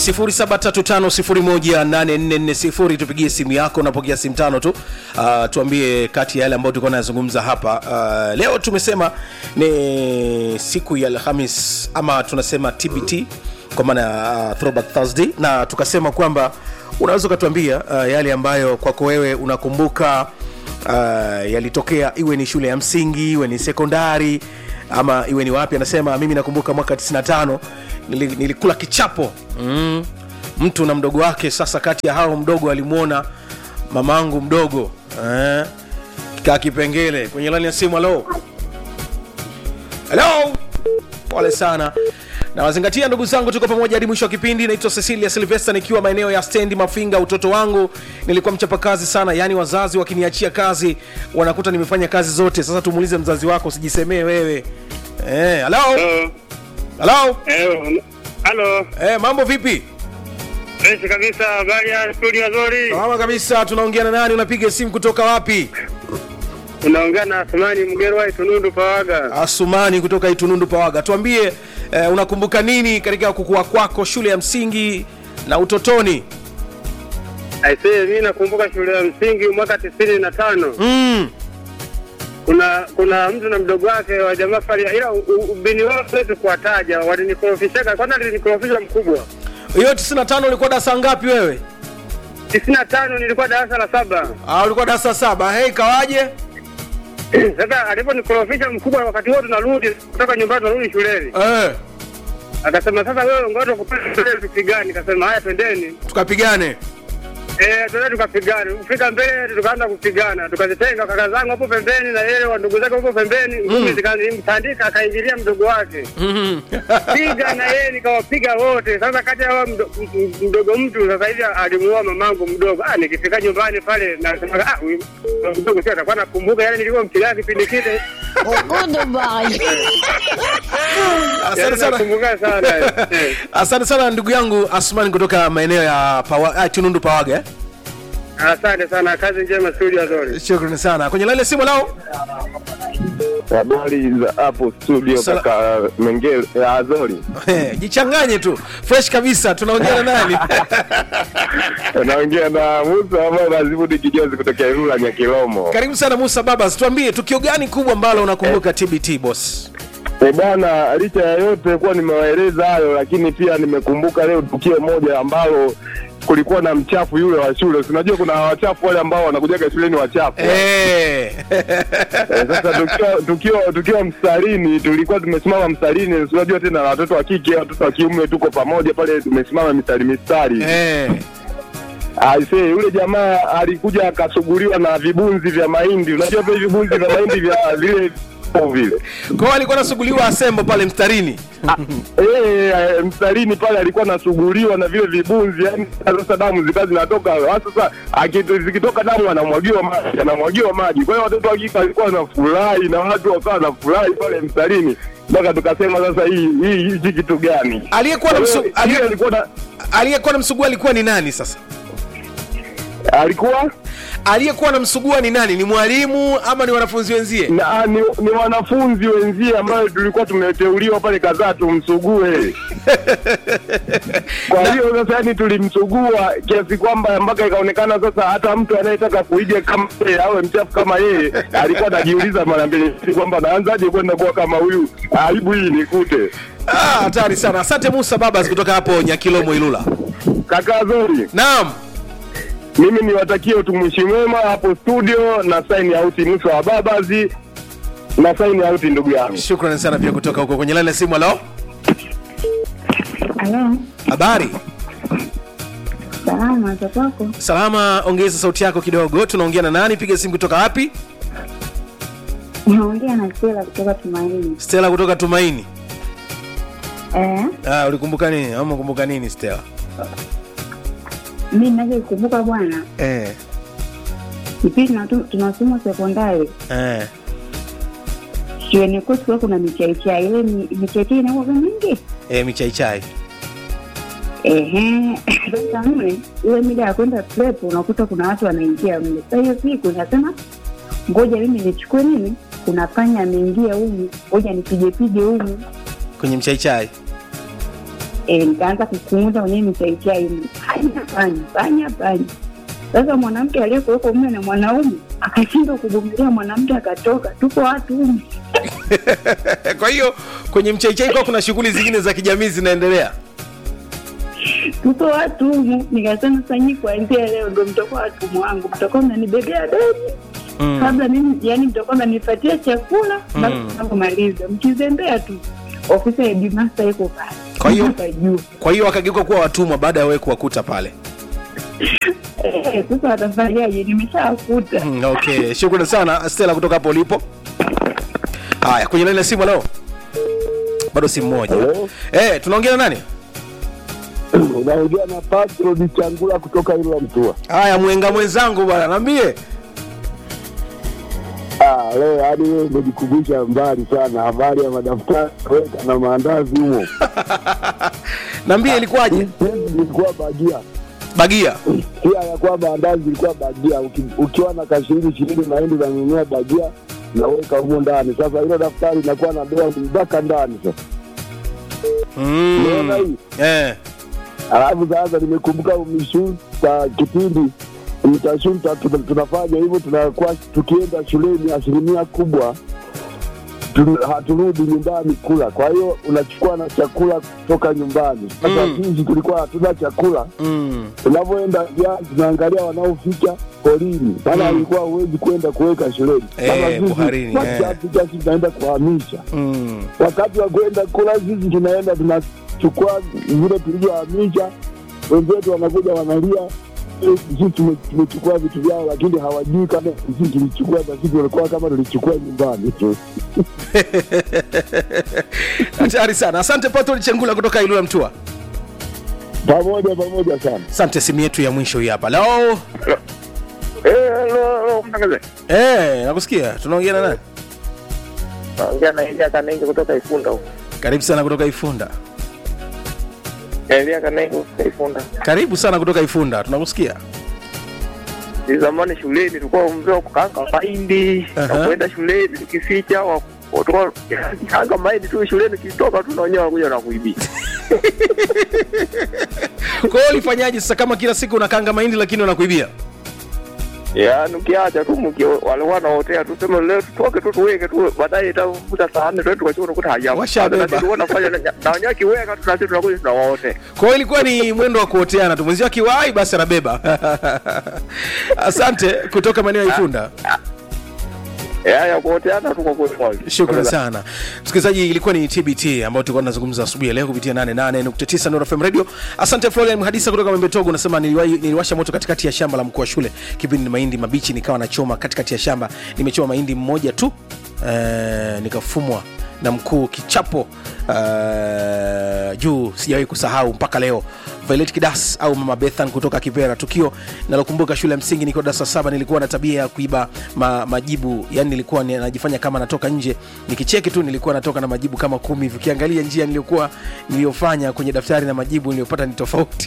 0735018440 tupigie simu yako unapokea simu tano tu uh, tuambie kati ya yale ambayo tulikuwa nazungumza hapa uh, leo tumesema ni siku ya alhamis ama tunasema tbt kwa maana ya uh, throwback thursday na tukasema kwamba unaweza ukatuambia uh, yale ambayo kwako wewe unakumbuka uh, yalitokea iwe ni shule ya msingi iwe ni sekondari ama iwe ni wapi anasema mimi nakumbuka mwaka 95 nili, nilikula kichapo mm. mtu na mdogo wake sasa kati ya hao mdogo alimwona mamangu mdogo eh, kaa kipengele kwenye lani ya simu halo halo pole sana na wazingatia ndugu zangu tuko pamoja hadi mwisho wa kipindi naitwa cecilia silvester nikiwa maeneo ya stendi mafinga utoto wangu nilikuwa mchapakazi sana yaani wazazi wakiniachia kazi wanakuta nimefanya kazi zote sasa tumuulize mzazi wako usijisemee wewe Eh, halo Halo. halo Eh, Halo. Eh, mambo vipi Fresh kabisa. Habari ya studio nzuri. salama kabisa tunaongea na nani unapiga simu kutoka wapi Unaongea na Asmani Mgerwa Itunundu Pawaga. asumani kutoka itunundu pawaga tuambie eh, unakumbuka nini katika kukua kwako shule ya msingi na utotoni Aisee, mimi nakumbuka shule ya msingi mwaka tisini na tano. mm. Kuna kuna mtu na mdogo wake wa jamaa fali, ila u- u- ubini wao siwezi kuwataja, walinikorofishaka. Kwanza alinikorofisha mkubwa. hiyo 95 ulikuwa darasa ngapi wewe tisini na tano nilikuwa darasa la saba. ah, ulikuwa darasa saba hei kawaje Sasa aliponikorofisha mkubwa, wakati huo tunarudi kutoka nyumbani, tunarudi shuleni, eh, akasema sasa, wewe ngoja kupata shule tupigane. Nikasema haya, twendeni. tukapigane Eh, tuende tukapigana. Kufika mbele tukaanza kupigana. Tukazitenga kaka zangu hapo pembeni na yeye wa ndugu zake hapo pembeni. Ngumi zikanimtandika akaingilia mdogo wake. Mhm. Piga na yeye nikawapiga wote. Sasa kati ya hao mdo- m- mdogo mtu sasa hivi alimuoa mamangu mdogo. Ah, nikifika nyumbani pale na nasema ah, huyu mdogo sio atakuwa nakumbuka yale nilikuwa mpiga kipindi kile. asante Yaani sana nakumbuka sana. Eh. asante sana ndugu yangu asmani kutoka maeneo ya Pawa, ah, tunundu pawaga eh? Asante sana. Kazi njema studio nzuri. shukrani sana kwenye laile simu lao Habari za hapo studio Sala- kaka Mengele ya Azori. Eh, jichanganye tu fresh kabisa tunaongea na nani Naongea na Musa ambaye Mazibudi Kijozi kutokea Ilula Nyakilomo. karibu sana musa babas tuambie tukio gani kubwa ambalo unakumbuka tbt boss E bwana, licha ya yote kuwa nimewaeleza hayo, lakini pia nimekumbuka leo tukio moja ambalo kulikuwa na mchafu yule wa shule. Si Unajua kuna wachafu wale ambao wanakujaga shuleni wachafu. Eh. Eh, Sasa tukiwa tukiwa tukiwa mstarini, tulikuwa tumesimama mstarini. si Unajua tena na watoto wa kike, watoto wa kiume tuko pamoja pale, tumesimama mistari mistari. Eh. Aise, yule jamaa alikuja akasuguliwa na vibunzi vya mahindi. Unajua vile vibunzi vya mahindi vya vile vile kwao alikuwa anasuguliwa asembo pale mstarini Eh, eh, mstarini pale alikuwa anasuguliwa na vile vibunzi, yani sasa damu zikawa zinatoka. Sasa akitu- zikitoka damu anamwagiwa maji, anamwagiwa maji. Kwa hiyo watoto wa kike walikuwa wanafurahi na watu wakawa wanafurahi pale mstarini, mpaka tukasema sasa hii hii hichi kitu gani? aliyekuwa na Kwa hiyo, msu- aliye- yule alikuwa na aliyekuwa na msugua alikuwa ni nani sasa alikuwa aliyekuwa na msugua ni nani ni mwalimu ama ni wanafunzi wenzie na ni, ni wanafunzi wenzie ambayo tulikuwa tumeteuliwa pale kadhaa tumsugue. Kwa hiyo sasa, yani tulimsugua kiasi kwamba mpaka ikaonekana sasa hata mtu anayetaka kuiga kama yeye awe mchafu kama yeye alikuwa anajiuliza mara mbili kwamba naanzaje kwenda kuwa kama huyu, aibu hii nikute. Ah, hatari sana asante musa babas kutoka hapo nyakilomo ilula Kaka Zori, naam mimi niwatakie utumishi mwema hapo studio na sign out Musa wa Babazi na sign out ndugu yangu. shukrani sana pia kutoka huko kwenye laini ya simu halo Halo, habari salama za kwako? salama ongeza sauti yako kidogo tunaongea na nani piga simu kutoka wapi Naongea na Stella kutoka Tumaini. stela kutoka tumaini Eh, ah, ulikumbuka nini ama kumbuka nini stela mi ninavyokumbuka bwana, eh, kipindi tunatu- tunasoma sekondari eh. shuleni kwetu kulikuwa kuna michaichai, ile mi- michaichai inakuwa mingi Eh, michaichai ehe. Sasa mle ile mida ya kwenda prep unakuta kuna watu wanaingia mle. Sasa hiyo siku nasema ngoja mimi nichukue nini, kuna panya ameingia humu, ngoja nipige pige humu kwenye mchaichai e, nikaanza kukunguta kwenye mchaichai mle. panya panya panya panya sasa mwanamke aliyekuwepo mle na mwanaume akashindwa kuvumilia mwanamke akatoka tupo watu humu kwa hiyo kwenye mchaichai kwa kuna shughuli zingine za kijamii zinaendelea tupo watu humu nikasema sasa nyi kuanzia leo ndo mtakuwa watumwa wangu mtakuwa mnanibebea begi mm. kabla mimi yani mtakuwa mnanipatia chakula basi tunapomaliza mkizembea tu ofisi ya headmaster iko pale Kwa hiyo- Hapa juu kwa hiyo wakageuka kuwa watumwa baada ya wewe kuwakuta pale Eh, sasa watafanyaje nimeshawakuta Mm, okay shukrani sana stela kutoka hapo ulipo haya kwenye laini ya simu leo bado simu moja Hello? eh tunaongea na nani unaongea na Patro Changula kutoka Ilwa Mtua. haya mwenga mwenzangu bwana naambie Ah, leo hadi wewe umejikumbusha mbali sana, habari ya madaftari weka na maandazi humo. naambie ilikuwaje Hizi ilikuwa bagia, bagia pia ya kwamba andazi ilikuwa bagia. Uki, ukiwa na kashirini ishirini unaenda unanunua bagia naweka humo ndani. Sasa hilo daftari inakuwa na doa mpaka ndani sasa. Unaona mm. hii? eh. Alafu sasa nimekumbuka umeshuta kipindi mtashuta, tuna- tunafanya hivyo, tunakuwa tukienda shuleni, asilimia kubwa tu- haturudi nyumbani kula. Kwa hiyo unachukua na chakula kutoka nyumbani. Sasa Mm. sisi tulikuwa hatuna chakula, mm. tunavyoenda jiani tunaangalia wanaofika porini, maana Mm. alikuwa huwezi kwenda kuweka shuleni. Eh, Sasa sisi buharini, kwa eh. kiasi cha sisi tunaenda kuhamisha Mm. wakati wa kwenda kula sisi tunaenda tunachukua vile tulivyohamisha, wenzetu wanakuja wanalia "Eh, sisi tume- tumechukua vitu vyao, lakini hawajui kama sisi tulichukua, na sisi walikuwa kama tulichukua nyumbani tu. hatari sana asante patol chengula kutoka ilula mtua Pamoja pamoja sana. asante simu yetu ya mwisho hii hapa leo Eh, hello, hello, mtangazaji. eh, nakusikia tunaongea na nani Naongea na Elia Kanenge kutoka Ifunda huko. karibu sana kutoka ifunda Elia Kanenge kutoka Ifunda. karibu sana kutoka ifunda tunakusikia Ni zamani shuleni tulikuwa mzee wa kukanga mahindi Aha. na kwenda shuleni tukificha wa tulikuwa kanga mahindi tu shuleni kitoka tu na wenyewe wanakuja na kuibia. kwa hiyo ulifanyaje sasa kama kila siku unakanga mahindi lakini wanakuibia Yaani ukiacha tu mki walikuwa wanaotea tu sema leo tutoke tu tuweke tu baadaye itafuta saa nne tuende tukachukua tukuta hajapo. Washabeba. Na sisi tulikuwa tunafanya na na wenyewe kiweka tu na sisi tunakuja tunawaote. kwa hiyo ilikuwa ni mwendo wa kuoteana tu mwenzio akiwahi basi anabeba asante kutoka maeneo ya ifunda Ya ya kuoteana tu kwa kweli. shukran sana msikilizaji ilikuwa ni tbt ambayo tulikuwa tunazungumza asubuhi ya leo kupitia 88.9 Nuru FM radio asante florian mhadisa kutoka membetogo unasema niliwahi- niliwasha moto katikati ya shamba la mkuu wa shule kipindi ni mahindi mabichi nikawa nachoma katikati ya shamba nimechoma mahindi mmoja tu eh, nikafumwa na mkuu kichapo uh, juu sijawahi kusahau mpaka leo violet kidas au mama bethan kutoka kivera tukio nalokumbuka shule ya msingi nikiwa darasa saba nilikuwa na tabia ya kuiba ma, majibu yani nilikuwa ni- najifanya kama natoka nje nikicheki tu nilikuwa natoka na majibu kama kumi hivi ukiangalia njia niliyokuwa niliyofanya kwenye daftari na majibu niliyopata ni tofauti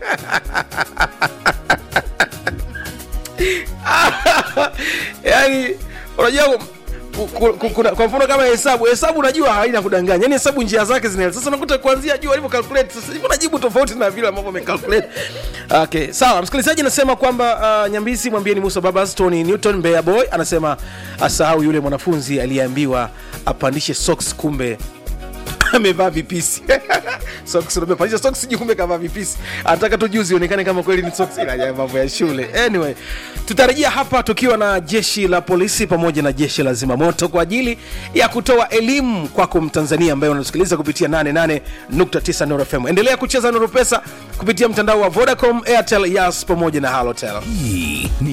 yani unajua ku- ku- ku- kuna- kwa mfano kama hesabu hesabu unajua haina kudanganya yani hesabu njia zake zina sasa unakuta kuanzia juu alivyo calculate sasa hivi unajibu tofauti na vile ambavyo amecalculate okay sawa msikilizaji anasema kwamba uh, nyambisi mwambieni musa babas tony newton mbea boy anasema asahau yule mwanafunzi aliyeambiwa apandishe socks kumbe amevaa vipisi socks umepandisha socks juu kumbe kavaa vipisi anataka tu juzi ionekane kama kweli ni socks ila ya mambo ya shule anyway tutarejea hapa tukiwa na jeshi la polisi pamoja na jeshi la zimamoto kwa ajili ya kutoa elimu kwako mtanzania ambaye unasikiliza kupitia 88.9 Nuru FM endelea kucheza Nuru Pesa kupitia mtandao wa Vodacom Airtel Yas pamoja na Halotel hii ni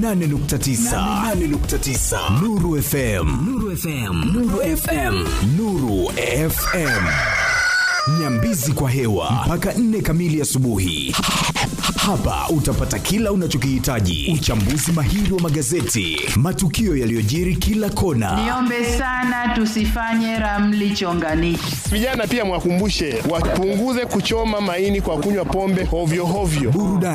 88.9 Nuru FM Nuru FM Nuru FM Nuru FM Nyambizi kwa hewa mpaka nne kamili asubuhi. Hapa utapata kila unachokihitaji: uchambuzi mahiri wa magazeti, matukio yaliyojiri kila kona, Niombe sana tusifanye ramli chonganishi. Vijana pia mwakumbushe wapunguze kuchoma maini kwa kunywa pombe hovyo hovyo. burudani